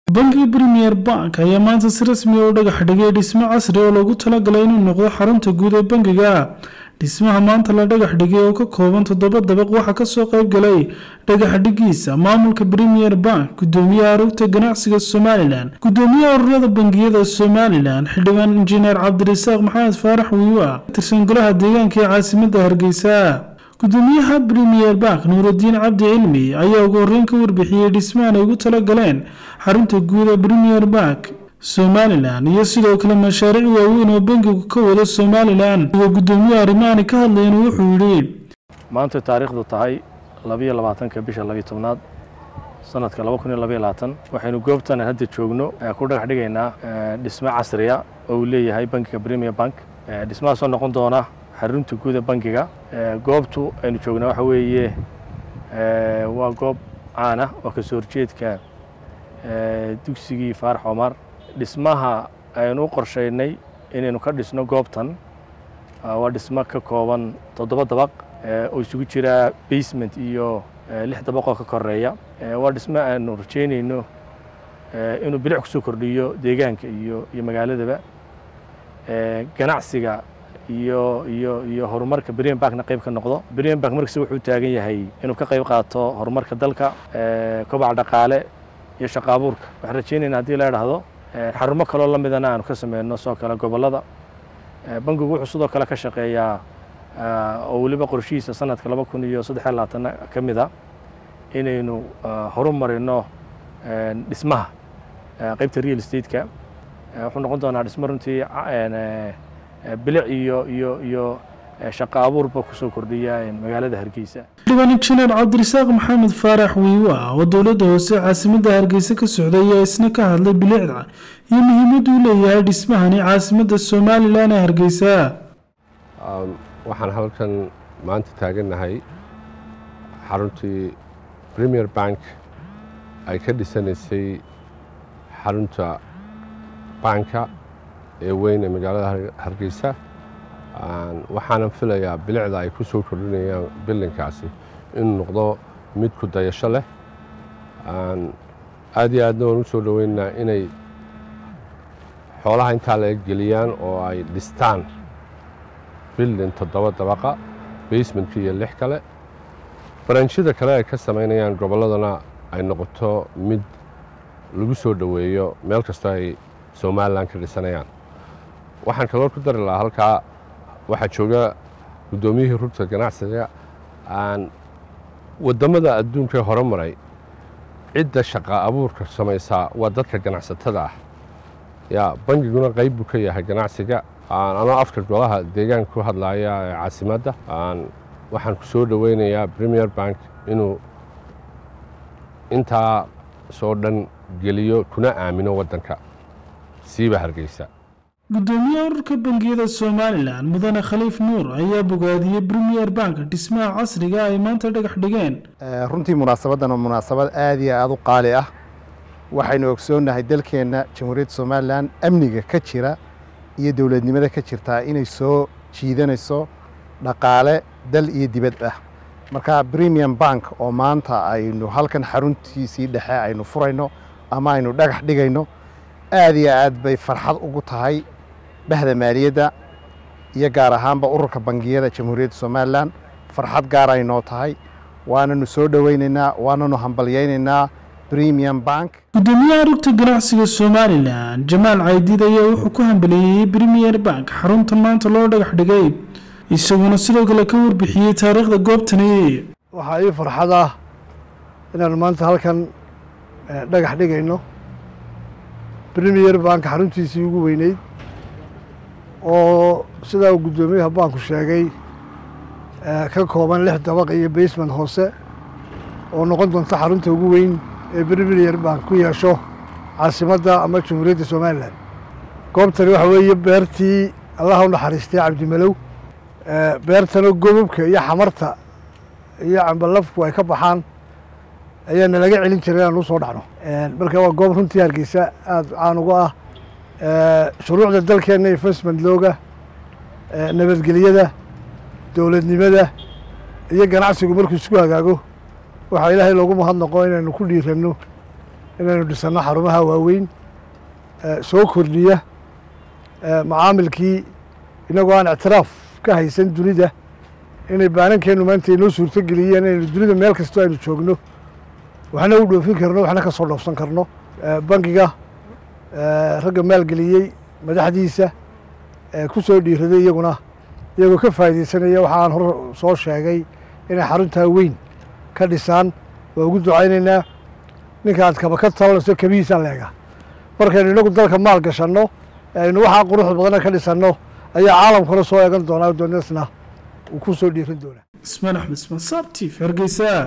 bangiga premier bank ayaa maanta si rasmi ah u dhagax dhigay dhismo casri oo loogu talagalay inuu noqdo xarunta guud ee bangiga dhismaha maanta la dhagax dhigay oo ka kooban toddoba dabaq waxaa kasoo qayb galay dhagax dhigiisa maamulka premier bank gudoomiyaha rugta ganacsiga somalilan gudoomiyaha ururada bangiyada somalilan xildhibaan injineer cabdirasaaq maxamed faarax wiiwa tirsan golaha deegaanka ee caasimada hargeysa gudoomiyaha premier bank nuurudiin cabdi cilmi ayaa ugu horeyn ka warbixiyey dhismahan ay ugu talagaleen xarunta guud ee premier bank somalilan iyo sidoo kale mashaariic waaweyn oo bangigu ka wado somalilan iyo gudoomiyaha arrimahani ka hadlayna wuxuu yidhi maanta taariikhdu tahay labiyo labaatanka bisha labiyo tobnaad sanadka laba kun iyo labayo labaatan waxaynu goobtan hadda joogno ku dhagax dhigaynaa dhismo casriya oo uu leeyahay bangiga premier bank dhismahaasoo noqon doona xarunta guud ee bangiga goobtu aynu joognaa waxa weeye waa goob caan ah oo kasoo horjeedka dugsigii faarax cumar dhismaha aynu u qorshaynay inaynu ka dhisno goobtan waa dhismo ka kooban toddoba dabaq oo isugu jira basement iyo lix dabaqoo ka koreeya waa dhismo aanu rajeynayno inuu bilic kusoo kordhiyo deegaanka iyo iyo magaaladaba ganacsiga iyo iyo iyo horumarka brian bankna qayb ka noqdo brian bank markasta wuxuu taagan yahay inuu ka qayb qaato horumarka dalka kobaca dhaqaale iyo shaqo abuurka waxaan rajeynayna haddii la idhaahdo xarumo kaloo la midana aanu ka sameyno sidoo kale gobollada bangigu wuxuu sidoo kale ka shaqeeyaa oo weliba qorshihiisa sanadka laba kun iyo saddexiyo labaatana ka mid a inaynu horu marino dhismaha qaybta real estate-ka wuxuu noqon doonaa dhismo runtii bilic iyo iyo iyo shaqo abuurba kusoo kordhiya magaalada hargeysa xildhibaan injineer cabdirasaaq maxamed faarax wiiwa oo dowladda hoose caasimada hargeysa ka socday ayaa isna ka hadlay bilicda iyo muhiimadda uu leeyahay dhismahani caasimada somalilan ee hargeysa waxaan halkan maanta taagannahay xaruntii premier bank ay ka dhisanaysay xarunta banka ee weyn ee magaalada hargeysa waxaanan filayaa bilicda ay ku soo kordhinayaan bilinkaasi inuu noqdo mid ku dayasho leh aad iyo aadna waan u soo dhoweynaynaa inay xoolaha intaa laga geliyaan oo ay dhistaan bildin toddoba dabaqa basementka iyo lix kale baranjyada kale ay ka samaynayaan gobolladana ay noqoto mid lagu soo dhoweeyo meel kastoo ay somalilan ka dhisanayaan waxaan kaloo ku dari lahaa halkaa waxaa jooga guddoomiyihii rugta ganacsiga aan waddamada adduunkae hore maray cidda shaqa abuurka samaysaa waa dadka ganacsatada ah yaa bangiguna qayb buu ka yahay ganacsiga anoo afka golaha deegaanka ku hadlaaya ee caasimadda waxaan ku soo dhoweynayaa premier bank inuu intaa soo dhan geliyo kuna aamino waddanka siiba hargeysa gudoomiyaha ururka bangiyada somalilan mudane khaliif nuur ayaa bogaadiyey premier bank dhismaha casriga ay maanta dhagax dhigeen runtii munaasabaddan waa munaasabad aada iyo aada u qaali ah waxaynu ogsoonnahay dalkeenna jamhuuriyadda somalilan amniga ka jira iyo dowladnimada ka jirtaa inay soo jiidanayso dhaqaale dal iyo dibad ah marka premium bank oo maanta aynu halkan xaruntiisii dhexe aynu furayno ama aynu dhagax dhigayno aada iyo aad bay farxad ugu tahay bahda maaliyadda iyo gaar ahaanba ururka bangiyada jamhuuriyadda somalilan farxad gaar ay noo tahay waananu soo dhoweynaynaa waananu hambalyaynaynaa premium bank gudoomiyaha rugta ganacsiga somalilan jamaal caydiid ayaa wuxuu ku hambaleeyey premier bank xaruntan maanta loo dhagax dhigay isaguna sidoo kale ka warbixiyey taariikhda goobtani waxaa ii farxad ah inaan maanta halkan dhagax dhigayno premier bank xaruntiisii ugu weyneyd oo sidaa uu guddoomiyaha banku sheegay ka kooban lix dabaq iyo basement hoose oo noqon doonta xarunta ugu weyn ee premier bank ku yeesho caasimadda ama jamhuuriyadda somalilan goobtani waxa weeye beertii allaha u naxariistay cabdimalow beertana gobobka iyo xamarta iyo cambalafku ay ka baxaan ayaa nalaga celin jiray inaan u soo dhacno marka waa goob runtii hargeysa aada caan uga ah shuruucda dalkeenna investment looga nabadgelyada dowladnimada iyo ganacsigu markuu isku hagaago waxaa ilaahay loogu mahadnaqo inaynu ku dhiiranno inaynu dhisanno xarumaha waaweyn soo kordhiya macaamilkii inagoo aan ictiraaf ka haysan dunida inay baanankeennu maanta inoo suurto geliyeen inaynu dunida meel kastoo aynu joogno waxna u dhoofin karno waxna ka soo dhoofsan karno bangiga ragga maalgeliyey madaxdiisa ku soo dhiiraday iyaguna iyagoo ka faa'iidaysanaya waxa aan hor soo sheegay inay xaruntaa weyn ka dhisaan waa ugu ducaynaynaa ninka aad kaba ka talanayso kabihiisaa leega markaynu inagu dalka maal gashanno aynu waxaa quruxda badana ka dhisanno ayaa caalamkuna soo eegan doonaa doonasna uu ku soo dhiiran doonaa ismaan axmed ismaan saabtiif hargeysa